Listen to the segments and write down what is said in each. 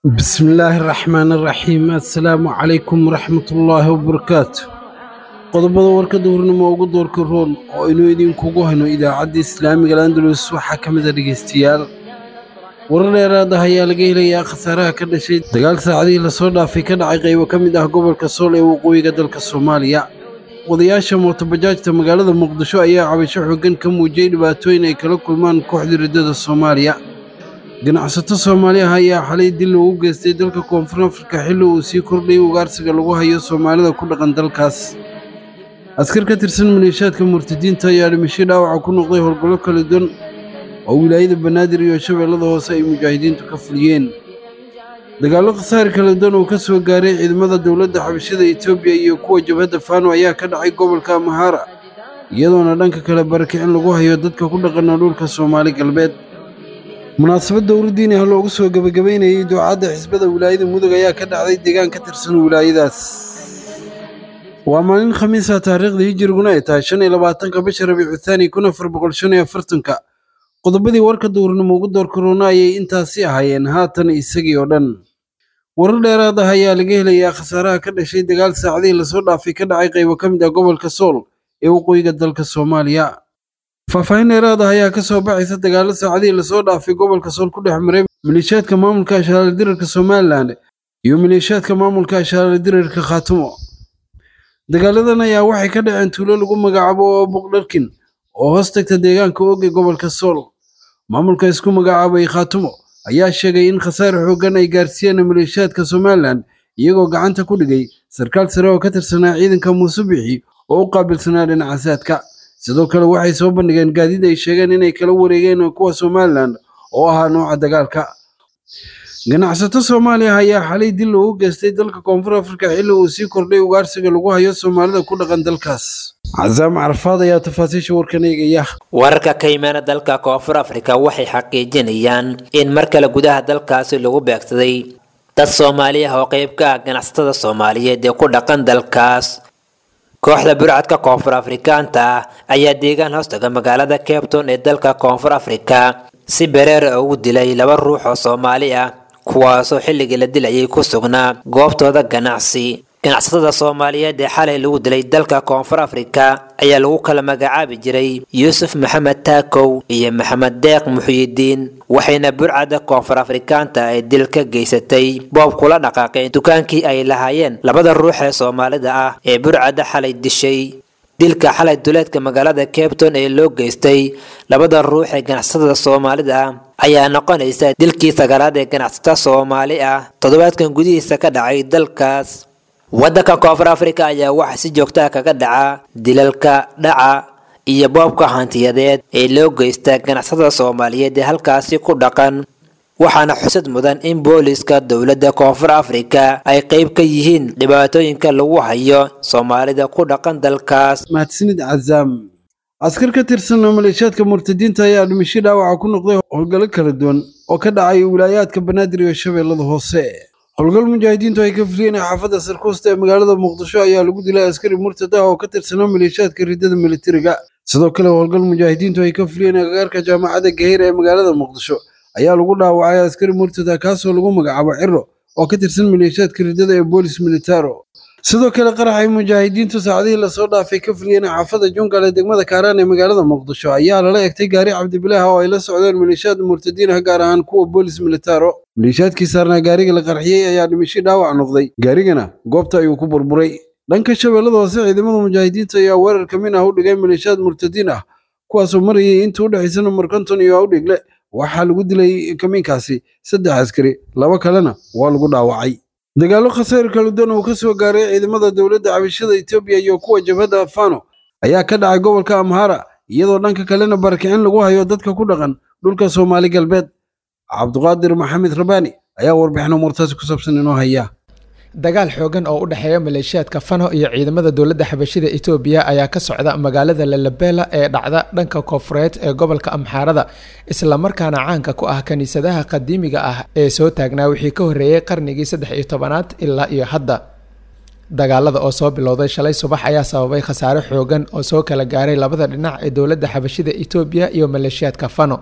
بسم الله الرحمن الرحيم السلام عليكم ورحمة الله وبركاته qodobada warka duhurnimo ugu doorka roon oo aynu idinkugu hayno idaacadda islaamiga landalus waxaa ka mid a dhegaystayaal warar dheeraad ah ayaa laga helayaa khasaaraha ka dhashay dagaal saacadihii lasoo dhaafay ka dhacay qaybo ka mid ah gobolka sool ee waqooyiga dalka soomaaliya wadayaasha mootobajaajta magaalada muqdisho ayaa cabasho xooggan ka muujiyey dhibaatooyin ay kala kulmaan kooxda riddada soomaaliya ganacsato soomaali ah ayaa xalay dil loogu geystay dalka koonfur afrika xilli uu sii kordhayay ugaarsiga lagu hayo soomaalida ku dhaqan dalkaas askar ka tirsan maleeshaadka murtadiinta ayaa dhimasho dhaawaca ku noqday howlgallo kala duwan oo wilaayada banaadir iyo shabeellada hoose ay mujaahidiintu ka fuliyeen dagaallo khasaare kala duwan oo ka soo gaaray ciidamada dowladda xabashada etoobiya iyo kuwa jabhadda faano ayaa ka dhacay gobolka amahara iyadoona dhanka kale barakicin lagu hayo dadka ku dhaqana dhulka soomaali galbeed munaasabad dowladdiini ah loogu soo gebagabaynayay duucadda xisbada wilaayada mudug ayaa ka dhacday deegaan ka tirsan wilaayadaas waa maalin khamiisa taariikhda hijiriguna ay tahay shan iyo labaatanka bisha rabiicu thaani kun afar boqol shan iyo afartanka qodobadii warka duurnimo ugu door korona ayay intaasi ahaayeen haatan isagii oo dhan warar dheeraad ah ayaa laga helayaa khasaaraha ka dhashay dagaal saacadihii lasoo dhaafay ka dhacay qaybo ka mid ah gobolka sool ee waqooyiga dalka soomaaliya faahfaahin dheeraad ah ayaa ka soo baxaysa dagaallo saacadihii lasoo dhaafay gobolka sool ku dhex maray maleeshiyaadka maamulka ashaale dirarka somalilan iyo maleeshiyaadka maamulka ashaale dirarka khaatumo dagaaladan ayaa waxay ka dhaceen tuulo lagu magacaabo oo boqdharkin oo hoos tagta deegaanka oge gobolka sool maamulka isku magacaabay khaatumo ayaa sheegay in khasaare xooggan ay gaarsiiyeen maleeshiyaadka somalilan iyagoo gacanta ku dhigay sarkaal sare oo ka tirsanaa ciidanka muuse bixi oo u qaabilsanaa dhinaca saadka sidoo kale waxay soo bandhigeen gaadiid ay sheegeen inay kala wareegeen kuwa somalilan oo ahaa nooca dagaalka ganacsato soomaaliya ayaa xalay dil loogu geystay dalka koonfur afrika xilli uu sii kordhay ugaarsiga lagu hayo soomaalida ku dhaqan dalkaas casaam carafaad ayaa tafaasiisha warkan eegaya wararka ka yimaana dalka koonfur afrika waxay xaqiijinayaan in mar kale gudaha dalkaasi lagu beegsaday dad soomaali ah oo qayb ka ah ganacsatada soomaaliyeed ee ku dhaqan dalkaas kooxda burcadka koonfur afrikaanta ah ayaa deegaan hoostaga magaalada capton ee dalka koonfur afrika si bereera ugu dilay laba ruux oo soomaali ah kuwaasoo xilligii la dilayay ku sugnaa goobtooda ganacsi ganacsatada soomaaliyeed ee xalay lagu dilay dalka koonfur afrika ayaa lagu kala magacaabi jiray yuusuf maxamed taakow iyo maxamed deeq muxyidiin waxayna burcadda koonfur afrikaanta ay dil ka geysatay boob kula dhaqaaqeen dukaankii ay lahaayeen labada ruux ee soomaalida ah ee burcadda xalay dishay dilka xalay duleedka magaalada capton ee loo geystay labada ruux ee ganacsatada soomaalida ah ayaa noqonaysa dilkii sagaalaad ee ganacsata soomaali ah toddobaadkan gudihiisa ka dhacay dalkaas waddanka koonfur afrika ayaa waxaa si joogtaa kaga dhaca dilalka dhaca iyo boobka hantiyadeed ee loo geysta ganacsatada soomaaliyeed ee halkaasi ku dhaqan waxaana xusad mudan in booliska dowladda koonfur afrika ay qayb ka yihiin dhibaatooyinka lagu hayo soomaalida ku dhaqan dalkaas mahadsanid cazaam askar ka tirsan maleeshiyaadka murtadiinta ayaa dhimasho dhaawaca ku noqday howlgallo kala duwan oo ka dhacay wilaayaadka banaadir iyo shabeellada hoose howlgal mujaahidiintu ay ka fuliyeen xaafadda sarkuusta ee magaalada muqdisho ayaa lagu dilay askari murtad ah oo ka tirsanaa maleeshiyaadka riddada militariga sidoo kale howlgal mujaahidiintu ay ka fuliyeen agagaarka jaamacadda gaheyr ee magaalada muqdisho ayaa lagu dhaawacay askari murtada kaasoo lagu magacaabo ciro oo ka tirsan maleeshiyaadka riddada ee boolis militaro sidoo kale qaraxay mujaahidiintu saacadihii lasoo dhaafay ka fuliyeen xaafadda jungal ee degmada kaaraan ee magaalada muqdisho ayaa lala egtay gaari cabdibilaah oo ay la socdeen maleeshiyaad murtadiin ah gaar ahaan kuwa boolis militaro maleeshiyaadkii saarnaa gaariga la qarxiyey ayaa dhimasho dhaawac noqday gaarigana goobta ayuu ku burburay dhanka shabeellada hoose ciidamada mujaahidiinta ayaa weerar kamin ah u dhigay maleeshiyaad murtadiin ah kuwaasoo marayay inta u dhexaysa numar konton iyo awdhigle waxaa lagu dilay kamiinkaasi saddex askari laba kalena waa lagu dhaawacay dagaallo khasaar kala duwan oo ka soo gaaray ciidamada dowladda cabashada etoobiya iyo kuwa jabhadda fano ayaa ka dhacay gobolka amhara iyadoo dhanka kalena barakicin lagu hayo dadka ku dhaqan dhulka soomaali galbeed cabduqaadir maxamed rabaani ayaa warbixin umuurtaasi ku saabsan inoo haya dagaal xoogan oo u dhexeeya maleeshiyaadka fano iyo ciidamada dowladda xabashida etoobiya ayaa ka socda magaalada lalabela ee dhacda dhanka koonfureed ee gobolka amxaarada islamarkaana caanka ku ah kiniisadaha qadiimiga ah ee soo taagnaa wixii ka horreeyey qarnigii saddex iyo tobanaad ilaa iyo hadda dagaalada oo soo bilowday shalay subax ayaa sababay khasaare xoogan oo soo kala gaaray labada dhinac ee dowladda xabashida etoobiya iyo maleeshiyaadka fano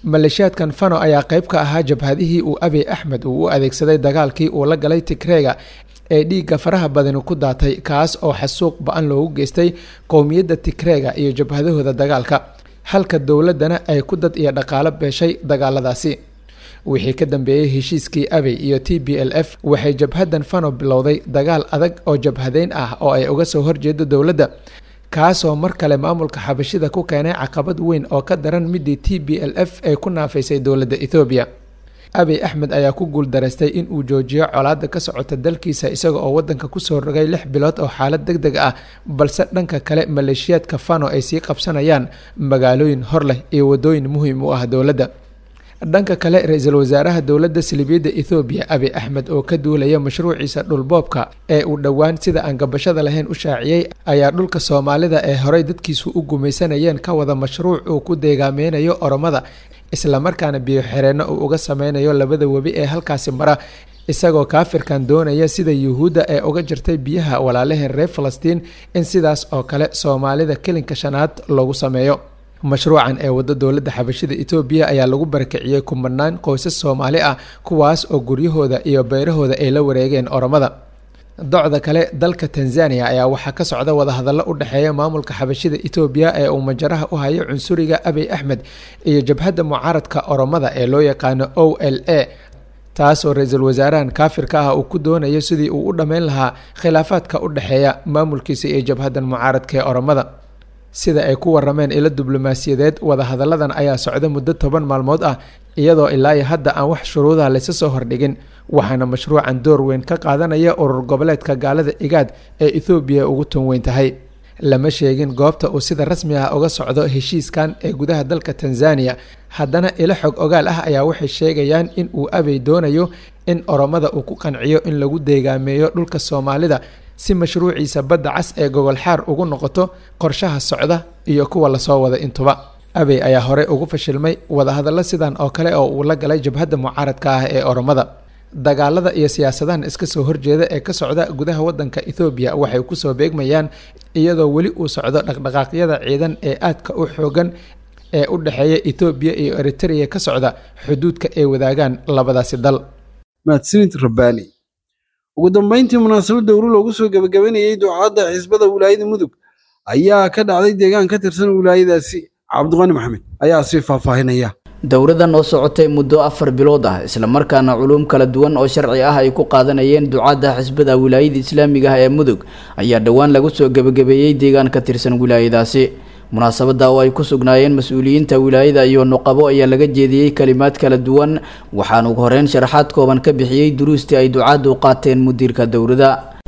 maleeshiyaadkan fano ayaa qayb ka ahaa jabhadihii uu abiy axmed uu u adeegsaday dagaalkii uu la galay tigreega ee dhiigga faraha badani ku daatay kaas oo xasuuq ba-an loogu geystay qowmiyadda tigreega iyo jabhadahooda dagaalka halka dowladdana ay ku dad iyo dhaqaalo beeshay dagaaladaasi wixii ka dambeeyey heshiiskii abey iyo t b l f waxay jabhaddan fano bilowday dagaal adag oo jabhadeyn ah oo ay uga soo horjeedo dowladda kaasoo mar kale maamulka xabashida ku keenay caqabad weyn oo ka daran midii t b l f ee ku naafaysay dowladda ethoobiya abiy axmed ayaa ku guuldaraystay in uu joojiyo colaadda ka socota dalkiisa isaga oo wadanka kusoo rogay lix bilood oo xaalad deg deg ah balse dhanka kale maleeshiyaadka fano ay sii qabsanayaan magaalooyin hor leh iyo wadooyin muhiim u ah dowladda dhanka kale ra-iisul wasaaraha dowladda salibiyadda ethoobiya abiy axmed oo ka duulaya mashruuciisa dhulboobka ee uu dhowaan sida aan gabashada lahayn u shaaciyey ayaa dhulka soomaalida ee horey dadkiisu u gumaysanayeen ka wada mashruuc uu ku deegaameynayo oromada islamarkaana biyo xireenno uu uga sameynayo labada webi ee halkaasi mara isagoo kaafirkan doonaya sida yuhuudda ee uga jirtay biyaha walaalaheen reer falastiin in sidaas oo kale soomaalida kelinka shanaad loogu sameeyo mashruucan ee wadda dowladda xabashida etoobiya ayaa lagu barakiciyey kumanaan qoysas soomaali ah kuwaas oo guryahooda iyo beyrahooda ay la wareegeen oromada docda kale dalka tanzania ayaa waxaa ka socda wadahadallo u dhexeeya maamulka xabashida etoobiya ee uu majaraha u hayo cunsuriga abiy axmed iyo jabhadda mucaaradka oromada ee loo yaqaano o l a taasoo ra-iisul wasaarahan kaafirka ah uu ku doonayo sidii uu u dhammayn lahaa khilaafaadka u dhexeeya maamulkiisa iyo jabhaddan mucaaradka ee oromada sida ay ku warameen ilo diblomaasiyadeed wadahadalladan ayaa socda muddo toban maalmood ah iyadoo ilaa iyo hadda aan wax shuruudaha laysa soo hordhigin waxaana mashruucan door weyn ka qaadanaya urur goboleedka gaalada igaad ee ethoobiya ugu tun weyn tahay lama sheegin goobta uu sida rasmi ah uga socdo heshiiskan ee gudaha dalka tanzania haddana ilo xog ogaal ah ayaa waxay sheegayaan in uu abey doonayo in oromada uu ku qanciyo in lagu deegaameeyo dhulka soomaalida si mashruuciisa badda cas ee gogol xaar ugu noqoto qorshaha socda iyo kuwa lasoo wada intuba abey ayaa horey ugu fashilmay wadahadallo sidan oo kale oo uu la galay jabhadda mucaaradka ah ee oromada dagaalada iyo siyaasadahan iska soo horjeeda ee ka socda gudaha wadanka ethoobiya waxay kusoo beegmayaan iyadoo weli uu socdo dhaqdhaqaaqyada ciidan ee aadka u xoogan ee u dhexeeya ethoobiya iyo eritrea ka socda xuduudka ay wadaagaan labadaasi dal mahadsanid rabbaani ugu dambayntii munaasabad dowro loogu soo gebagabanayey ducaadda xisbada wilaayada mudug ayaa ka dhacday deegaan ka tirsan wilaayadaasi cabdiqani maxamed ayaa sii faahfaahinaya dowradan oo socotay muddo afar bilood ah islamarkaana culuum kala duwan oo sharci ah ay ku qaadanayeen ducaadda xisbada wilaayada islaamiga ah ee mudug ayaa dhowaan lagu soo gebagabeeyey deegaan ka tirsan wilaayadaasi munaasabada oo ay ku sugnaayeen mas-uuliyiinta wilaayada iyo nuqabo ayaa laga jeediyey kalimaad kala duwan waxaan ugu horeyn sharaxaad kooban ka bixiyey duruustii ay ducaaddu u qaateen mudiirka dowrada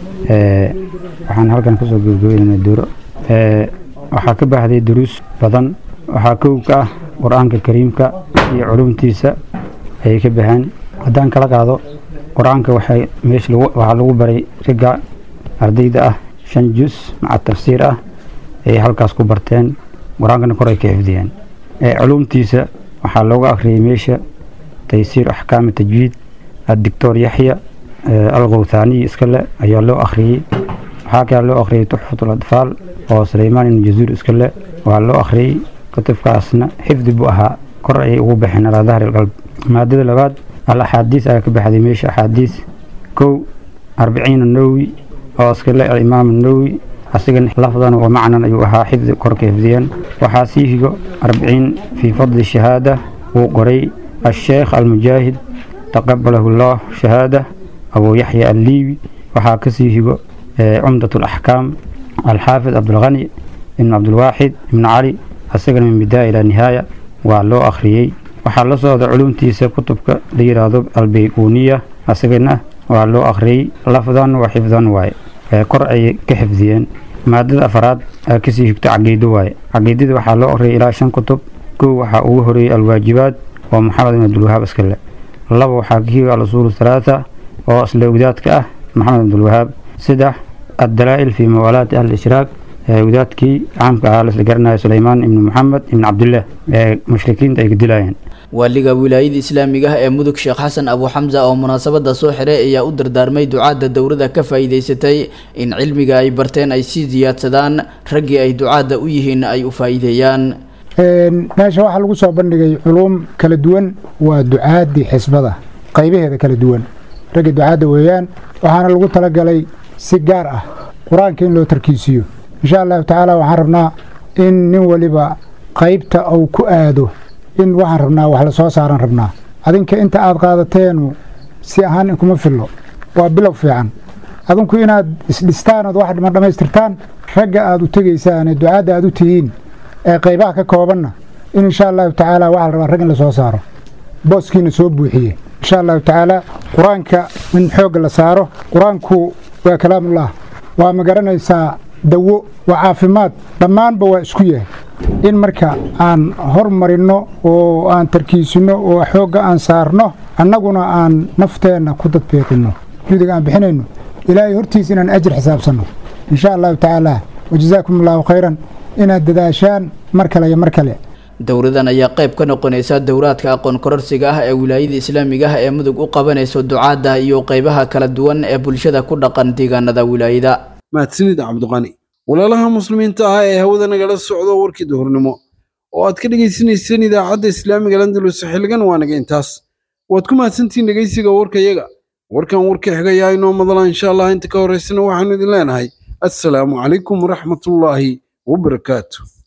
waxaan halkan kusoo gebagabeynana duro waxaa ka baxday duruus badan waxaa kow ka ah qur-aanka kariimka iyo culumtiisa ayay ka baxeen haddaan kala qaado qur-aanka waxay meesha waxaa lagu baray ragga ardayda ah shan jus maca tafsiir ah ayay halkaas ku barteen qur-aankana koray ka xifdiyeen culumtiisa waxaa looga akhriyey meesha taysiir axkaami tajwiid addictor yaxya alqowthaaniyi iskale ayaa loo akhriyey waxaa kale loo akhriyey tuxfatul adfaal oo suleymaan ibnu jazuur iskale waa loo akhriyey kutubkaasna xifdi buu ahaa kor ayay ugu baxeen alaa dahri alqalb maadada labaad al axaadiis ayaa ka baxday meesha axaadiis kow arbiciin nawowi oo iskale alimaam nawowi asigan lafdan wa macnan ayuu ahaa xifdi korka xifdiyeen waxaa sii higo arbiciin fii fadli shahaada wuu qoray asheekh almujaahid taqabalahu llah shahaada abuu yaxya alliibi waxaa kasii higo cumdat alaxkaam alxaafid cabdulghani ibn cabdulwaaxid ibn cali asagana min bidaaya ilaa nihaaya waa loo akhriyey waxaa la socda culumtiisa kutubka la yidhaahdo albayquniya asagana waa loo akhriyey lafdan wa xifdan waaye kor ayay ka xifdiyeen maadada afaraad aa kasii higto caqiido waaye caqiidada waxaa loo akhriyay ilaa shan kutub kow waxaa ugu horeeyey alwaajibaad oo maxamed ibn abdulwahaab iskale laba waxaa ka higa al-usuul halaatha oo isla ogdaadka ah maxamed abdulwahaab saddex addalaa'il fii muwaalaati ahli ishraaq wadaadkii caamka ahaa lasla garanaya suleymaan ibni maxamed ibni cabdillaah ee mushrikiinta ay ka dilayeen waaliga wilaayada islaamiga ah ee mudug sheekh xasan abu xamsa oo munaasabada soo xiray ayaa u dardaarmay ducaadda dowrada ka faa'iidaysatay in cilmiga ay barteen ay sii siyaadsadaan raggii ay ducaadda u yihiin ay u faa'iideeyaan meesha waxaa lagu soo bandhigay culuum kala duwan waa ducaadii xisbada qaybaheeda kala duwan ragga ducaadda weeyaan waxaana lagu talagalay si gaar ah qur-aanka in loo tarkiisiyo insha allahu tacaala waxaan rabnaa in nin waliba qaybta uu ku aado in waxaan rabnaa wax la soo saaran rabnaa adinka inta aad qaadateenu si ahaan inkuma fillo waa bilow fiican adinku inaad isdhistaan ood wax dhiman dhammaystirtaan ragga aad u tegaysaane ducaadda aad u tihiin ee qaybaha ka koobanna in insha allahu tacaala waxaa la rabaa rag in la soo saaro booskiina soo buuxiye insha allahu tacaala qur-aanka in xoogga la saaro qur-aanku waa kalaamullah waa ma garanaysaa dawo waa caafimaad dhammaanba waa isku yahay in marka aan hormarinno oo aan tarkiisinno oo xoogga aan saarno annaguna aan nafteenna ku dadbeeqinno judiga aan bixinayno ilaahay hortiis inaan ajir xisaabsanno insha allahu tacaala wajazaakum allahu khayran inaad dadaashaan mar kale iyo mar kale dowladan ayaa qayb ka noqonaysa dowraadka aqoon kororsiga ah ee wilaayada islaamiga ah ee mudug u qabanayso ducaadda iyo qaybaha kala duwan ee bulshada ku dhaqan deegaanada wilaayada mahadsanid cabdiqani walaalaha muslimiinta ah ee hawada nagala socdo warkii duhurnimo oo aad ka dhegaysanayseen idaacadda islaamiga landalus xilligan waa naga intaas waad ku mahadsantihiin dhegaysiga warkayaga warkan warka xigayaa inoo madala insha allah inta ka horaysana waxaanu idin leenahay assalaamu calaykum waraxmatullaahi wabarakaatu